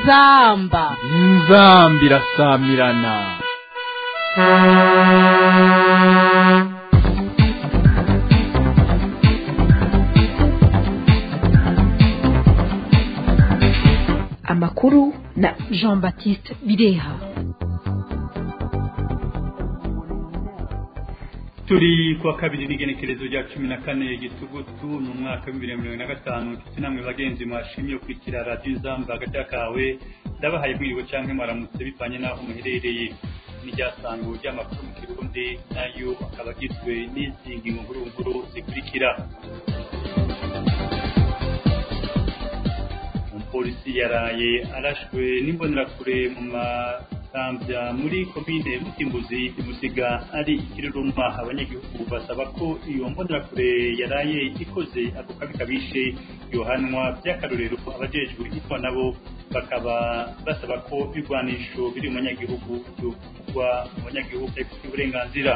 inzamba inzamba irasamirana amakuru na jean baptiste bireha turi kuwa kabiri n'igenekerezo rya cumi na kane gitugutu ni umwaka w'ibihumbi bibiri na mirongo na gatanu inshuti namwe bagenzi mwashimye gukurikira radiyo izamba hagati kawe ndabahaye mwiriwe cyangwa mwaramutse bivanye n'aho muherereye n'iryasango ry'amakuru mu kirundi nayo akaba agizwe n'izi ngingo nkuru nkuru zikurikira umupolisi yaraye arashwe n'imbonerakure mu masambya muri komine mutimbuzi imusiga ari ikiruruma abanyagihugu basaba ko iyo mbonerakure yaraye ikoze ako kabi kabishe yohanwa by'akarorero abajejwe itwa nabo bakaba basaba ko ibigwanisho biri mu banyagihugu byokugwa mu banyagihugu bafite uburenganzira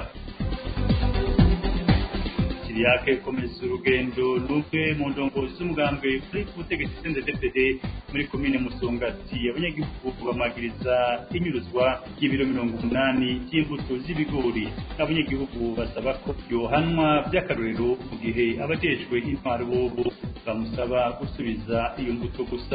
Siriyake komeza urugendo n'umwe mu ndongozi z'umugambwe kuri ubutegetsi CNDD-FDD muri komine Musongati abanyagihugu bamagiriza inyuruzwa y'ibiro mirongo umunani by'imbuto z'ibigori abanyagihugu basaba ko yohanwa by'akarorero mu gihe abajejwe intwaro bobo bamusaba gusubiza iyo mbuto gusa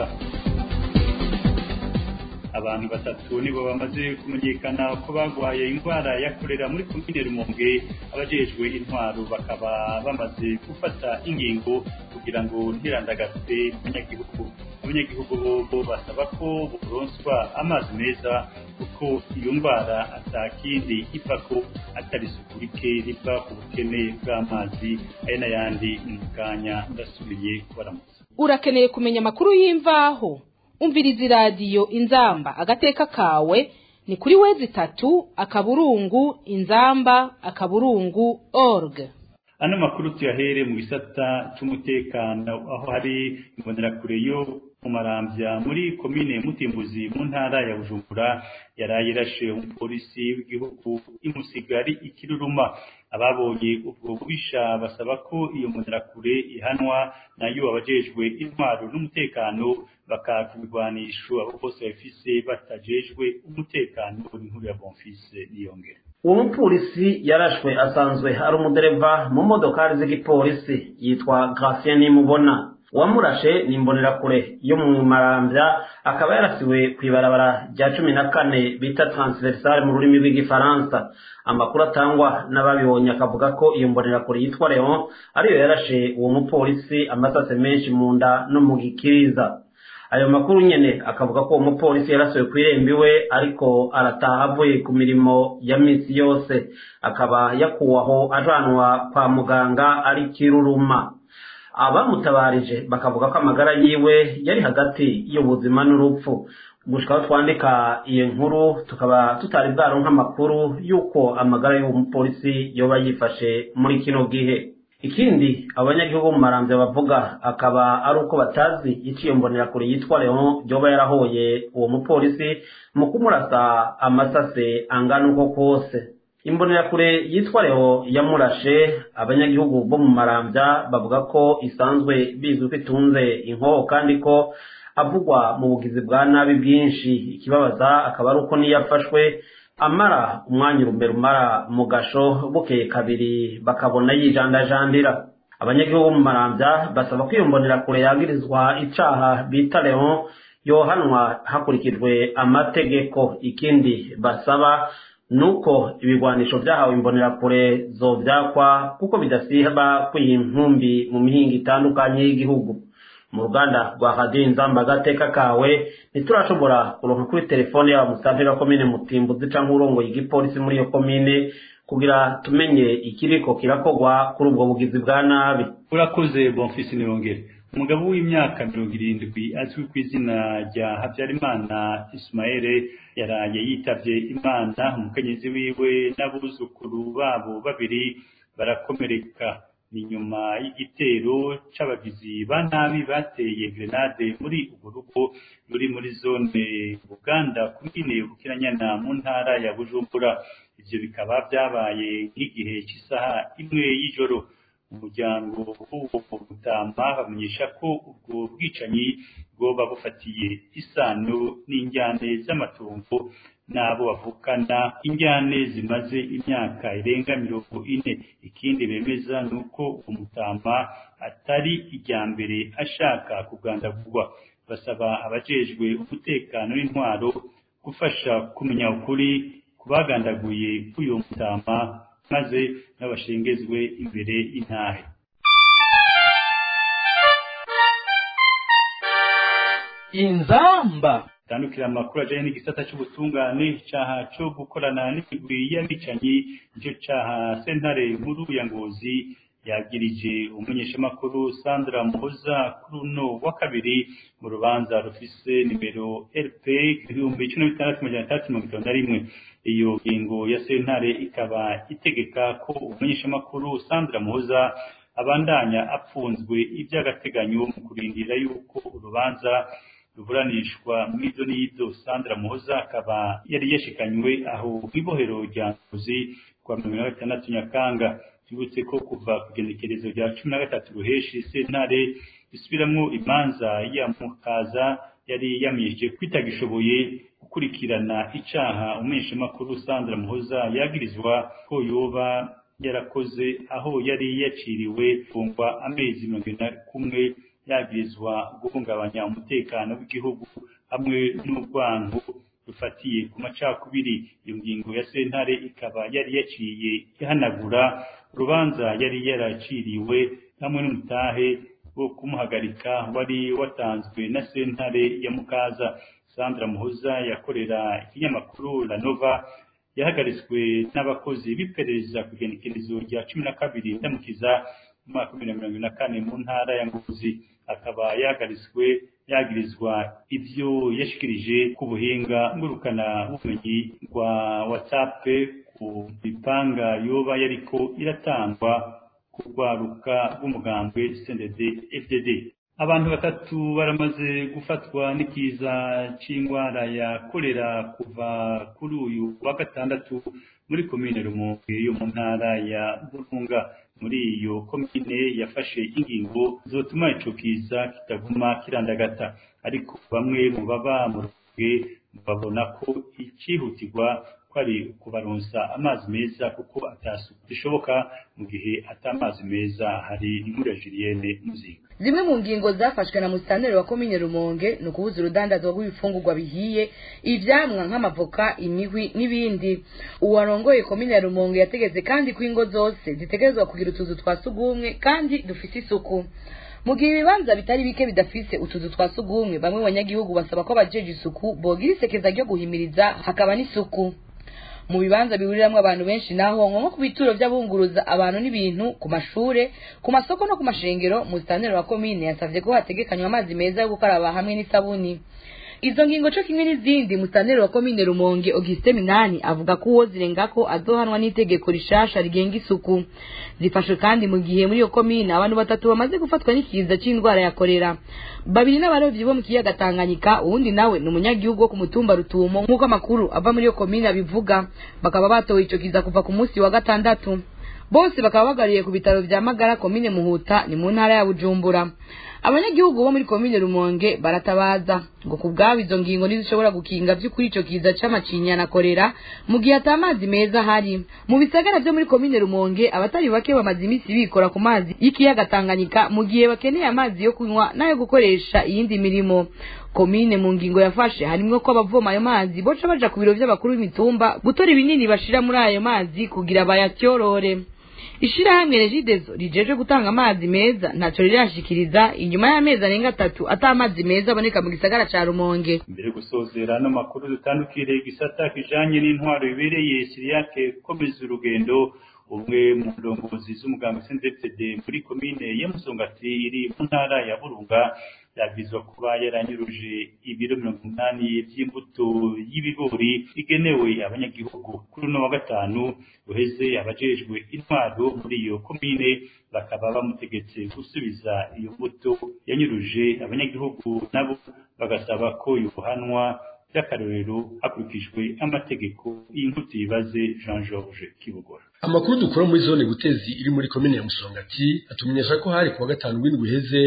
abantu batatu nibo bamaze kumenyekana ko bagwaye indwara ya korera muri komine Rumonge abajejwe intwaro bakaba bamaze gufata ingingo kugira ngo ntirandagate abanyagihugu abanyagihugu bobo basaba ko boronswa amazi meza kuko iyo ndwara atakindi iva ko atari isuku rike riva ku bukene bw'amazi ari n'ayandi mu kanya ndasubiye kubaramutsa urakeneye kumenya amakuru y'imvaho umviriza iradiyo inzamba agateka kawe ni kuri wezi itatu akaburungu inzamba akaburungu org ano makuru tuyahere mu gisata c'umutekano aho hari imbonerakure yo mu marambya muri komine mutimbuzi mu ntara ya bujumbura yaraye irashe umupolisi w'igihugu imusigari ikiruruma ababonye ubwo bubisha basaba ko iyo mbonerakure ihanwa nayo abajejwe intwaro n'umutekano bakaka ibigwanisho abo bose bafise batajejwe umutekano inkuru ya bonfise niyongera uwo mupolisi yarashwe asanzwe ari umudereva mu modokari z'igipolisi yitwa Gracien Nimubona uwamurashe ni imbonerakure yo mu marambya akaba yarasiwe ku ibarabara rya cumi na kane bita transversale mu rurimi rw'igifaransa amakuru atangwa n'ababibonye akavuga ko iyo mbonerakure yitwa leon ariyo yarashe uwo mupolisi amasase menshi mu nda no mu gikiriza ayo makuru nyene akavuga ko uwo mupolisi yarasiwe ku irembo iwe ariko arataha avuye ku mirimo ya misi yose akaba yakuwaho ajanwa kwa muganga ari kiruruma abamutabarije bakavuga ko amagara yiwe yari hagati y'ubuzima n'urupfu gushika aho twandika iyo nkuru tukaba tutari bwaronka amakuru y'uko amagara y'uwo mupolisi yoba yifashe muri kino gihe ikindi abanyagihugu mu marambya bavuga akaba ari uko batazi iciyo mbonerakure yitwa leon yoba yarahoye uwo mupolisi mu kumurasa amasase angana uko kose imbonerakure yitwa leon yamurashe abanyagihugu bo mu marambya bavuga ko isanzwe bizwi ko itunze inkoho kandi ko avugwa mu bugizi bwa nabi bwinshi ikibabaza akaba ari uko niyo afashwe amara umwanya urumbe rumara mu gasho bukeye kabiri bakabona yijandajandira abanyagihugu mu marambya basaba ko iyo mbonerakure yagirizwa icaha bita leon yohanwa hakurikijwe amategeko ikindi basaba nuko ibigwanisho byahawe imbonerakure zovyakwa kuko bidasiba kwiyi nkumbi mu mihinga itandukanye y'igihugu mu ruganda rwa radiyo inzamba agateka kawe ntiturashobora kuronka kuri telefone yaba musanteri wa komine mutimbuzi canke urongoye igipolisi muri iyo komine kugira tumenye ikiriko kirakogwa kuri ubwo bugizi bwa nabi urakoze bonfisi niyongere umugabo w'imyaka mirongo irindwi azwi ku izina rya habyarimana ismaele yaraye yitavye imana umukenyezi wiwe n'abuzukuru babo babiri barakomereka ni nyuma y'igitero c'abagizi ba nabi bateye grenade muri urwo rugo ruri muri zone buganda kumine bukiranyana mu ntara ya bujumbura ivyo bikaba vyabaye nk'igihe cy'isaha imwe y'ijoro umuryango w'uwo mutamba bamenyesha ko ubwo bwicanyi bwoba bufatiye isano n'injyane z'amatungo n'abo bavukana injyane zimaze imyaka irenga mirongo ine ikindi bemeza ni uko umutama atari ijya mbere ashaka kugandagurwa basaba abajejwe umutekano n'intwaro gufasha kumenya ukuri kubagandaguye k'uyu mutama maze n'abashengezwe imbere y'intahe inzamba tandukira amakuru ajanye n'igisata c'ubutungane icaha co gukorana n'imigwi y'abicanyi nico caha sentare nkuru ya ngozi yagirije umumenyeshamakuru Sandra Muhoza kuri uno wa kabiri mu rubanza rufise nimero RP ibihumbi cumi na bitandatu amajana atandatu mirongo itanu na rimwe iyo ngingo ya sentare ikaba itegeka ko umumenyeshamakuru Sandra Muhoza abandanya apfunzwe iby'agateganyo mu kurindira yuko urubanza ruburanishwa mw'izo n'izo Sandra Muhoza akaba yari yashikanywe aho kw'ibohero rya Ngozi kwa mirongo na gatandatu Nyakanga tubutse ko kuva ku genekerezo rya cumi na gatatu ruheshi sentare isubiramwo imanza ya mukaza yari yamije kwitagishoboye gukurikirana icaha umumenyeshamakuru Sandra Muhoza yagirizwa ko yoba yarakoze aho yari yaciriwe kungwa amezi mirongo ine na kumwe yagirizwa guhungabanya umutekano w'igihugu hamwe n'urwango rufatiye ku macakubiri iyo ngingo ya sentare ikaba yari yaciye ihanagura urubanza yari yaraciriwe hamwe n'umutahe wo kumuhagarika wari watanzwe na sentare ya mukaza sandra muhoza yakorera ikinyamakuru la nova yahagaritswe n'abakozi b'iperereza ku igenekerezo rya cumi na kabiri ndamukiza mu mwaka wa bibiri na mirongo ine na kane mu ntara ya ngozi akaba yahagaritswe yagirizwa ibyo yashikirije ku buhinga ngurukana bumenyi rwa whatsapp ku mipanga yoba yariko iratangwa ku rwaruka rw'umugambwe CNDD FDD abantu batatu baramaze gufatwa n'ikiza c'ingwara ya kolera kuva kuri uyu wa gatandatu muri komine Rumonge yo mu ntara ya Burunga muri iyo komine yafashe ingingo zotuma ico kiza kitaguma kirandagata ariko bamwe mu baba mu Rumonge babona ko icihutirwa kwari kubaronsa amazi meza kuko atasuku bishoboka mu gihe atamazi meza hari inkuru ya Julienne Muzinga zimwe mu ngingo zafashwe na musitanteri wa komine rumonge ni ukubuza urudandazwa rw'ibifungurwa bihiye ivyamwa nk'amavoka imihwi n'ibindi uwarongoye komine ya rumonge yategetse kandi ko ingo zose zitegerezwa kugira utuzu twa sugumwe kandi dufise isuku mu gihe ibibanza bitari bike bidafise utuzu twa sugumwe bamwe mu banyagihugu basaba ko abajeje isuku bogira isekeza ryo guhimiriza hakaba n'isuku mu bibanza bihuriramwo abantu benshi naho nko ku bituro vy'abunguruza abantu n'ibintu ku mashure ku masoko no ku mashengero musitanteri wa komine yasavye ko hategekanywa amazi meza yo gukaraba hamwe n'isabuni izo ngingo co kimwe n'izindi musitanteri wa komine rumonge auguste minani avuga ko uwo zirengako azohanwa n'itegeko rishasha rigenga isuku zifashwe kandi mu gihe muri iyo komine abantu batatu bamaze gufatwa n'ikiza c'indwara ya korera babiri n'abarovyi bo mu kiyaga tanganyika uwundi nawe ni umunyagihugu wo ku mutumba rutumo nk'uko amakuru ava muri iyo komine abivuga bakaba batowe ico kiza kuva ku munsi wa gatandatu bose bakaba bagariye ku bitaro vya magara komine muhuta ni mu ntara ya bujumbura abanyagihugu bo muri komine rumonge baratabaza ngo ku bwabo izo ngingo ntizishobora gukinga vy'ukuri ico kiza c'amacinya na korera mu gihe ata mazi meza ahari mu bisagara vyo muri komine rumonge abatari bake bamaze imisi bikora ku mazi y'ikiyaga tanganyika mu gihe bakeneye amazi yo kunywa n'ayo gukoresha iyindi mirimo komine mu ngingo yafashe harimwo ko abavoma ayo mazi boca baja ku biro vy'abakuru b'imitumba gutora ibinini bashira muri ayo mazi kugira bayatyorore ishirahamwe regidezo rijeje gutanga amazi meza ntaco rirashikiriza inyuma y'amezi arenga atatu ata amazi meza aboneka mu gisagara ca rumonge mbere gusozera no makuru dutandukire igisata kijanye n'intwaro bibereye siriyake komeza urugendo umwe mu ndongozi z'umugambi CNDD muri komine ya Musongati iri mu ntara ya Burunga yabwizwa kuba yaranyuruje ibiro mirongo umunani by'imbuto y'ibigori igenewe abanyagihugu kuri uno wa gatanu uheze abajejwe intwaro muri iyo komine bakaba bamutegetse gusubiza iyo mbuto yanyuruje abanyagihugu nabo bagasaba ko yohanwa by'akarorero hakurikijwe amategeko y'inkuti yibaze Jean Georges Kibogora amakuru dukura muri zone butezi iri muri komine ya musongati atumenyesha ko hari kuwa gatanu w'indwi uheze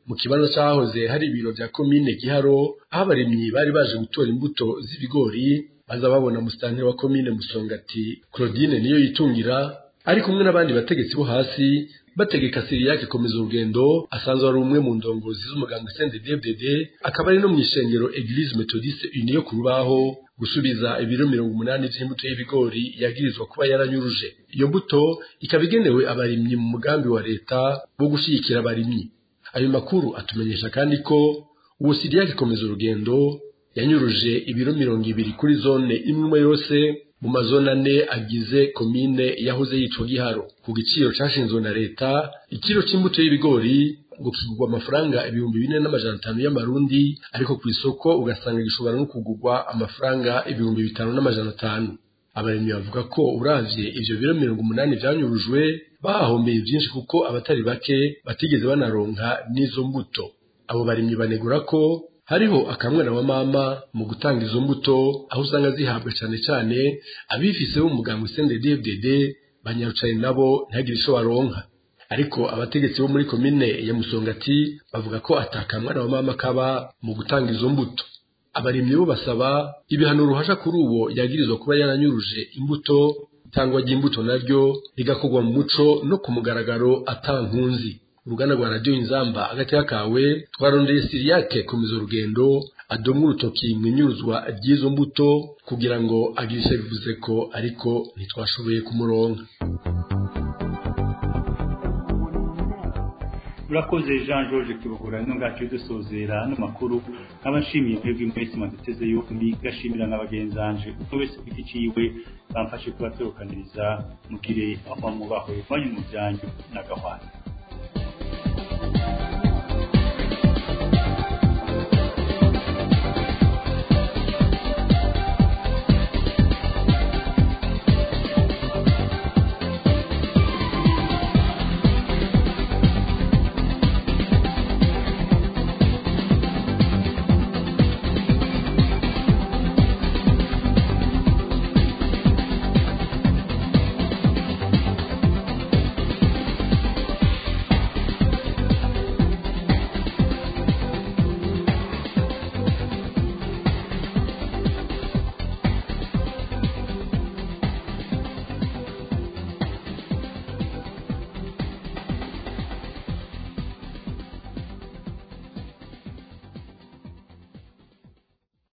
mu kibanza cyahoze hari ibiro bya komine giharo aho abarimyi bari baje gutora imbuto z'ibigori baza babona musitanteri wa komine musongati claudine niyo yitungira ari kumwe n'abandi bategetsi bo hasi bategeka siriyake komeza urugendo asanzwe ari umwe mu ndongozi z'umuganga CNDD-FDD akaba ari no mu ishengero Eglise Methodiste Unie yo ku rubaho gusubiza ibiro mirongo umunani by'imbuto y'ibigori yagirizwa kuba yaranyuruje iyo mbuto ikaba igenewe abarimyi mu mugambi wa leta wo gushyigikira abarimyi ayo makuru atumenyesha kandi ko uwo siriyake komeza urugendo yanyuruje ibiro mirongo ibiri kuri zone imwe yose mu mazone ane agize komine yahoze yitwa giharo ku giciro cyashinzwe na leta ikiro cy'imbuto y'ibigori ngo kigurwa amafaranga ibihumbi bine n'amajana atanu y'amarundi ariko ku isoko ugasanga gishobora no kugurwa amafaranga ibihumbi bitanu n'amajana atanu abarimyi bavuga ko uravye ivyo biro mirongo umunani vyanyurujwe bahahombeye byinshi kuko abatari bake batigeze banaronka n'izo mbuto abo barimyi banegura ko hariho akamwana wa mama mu gutanga izo mbuto aho usanga zihabwa cyane cyane abifise bo muganga CNDD-FDD banyarucaye nabo ntihagire ico baronka ariko abategetsi bo muri komine ya Musongati bavuga ko atakamwana wa mama kaba mu gutanga izo mbuto abarimyi bo basaba ibihano ruhasha kuri uwo yagirizwa kuba yaranyuruje imbuto itangwa ry'imbuto naryo rigakorwa mu muco no ku mugaragaro atankunzi uruganda rwa radiyo inzamba agateka kawe twarondeye siriyake komeza urugendo adomwa urutoki mu inyuruzwa ry'izo mbuto kugira ngo agire icyo bivuze ko ariko ntitwashoboye kumuronka urakoze jean george kibogora ino ngacu dusozera ano makuru nkaba nshimiye mwebwe mwese mwaduteze yombi gashimira nka bagenzanje uko wese ku giti ciwe bamfashe kubatorokaniriza mugire aho mubahwe banyu mu byanyu n'agahwana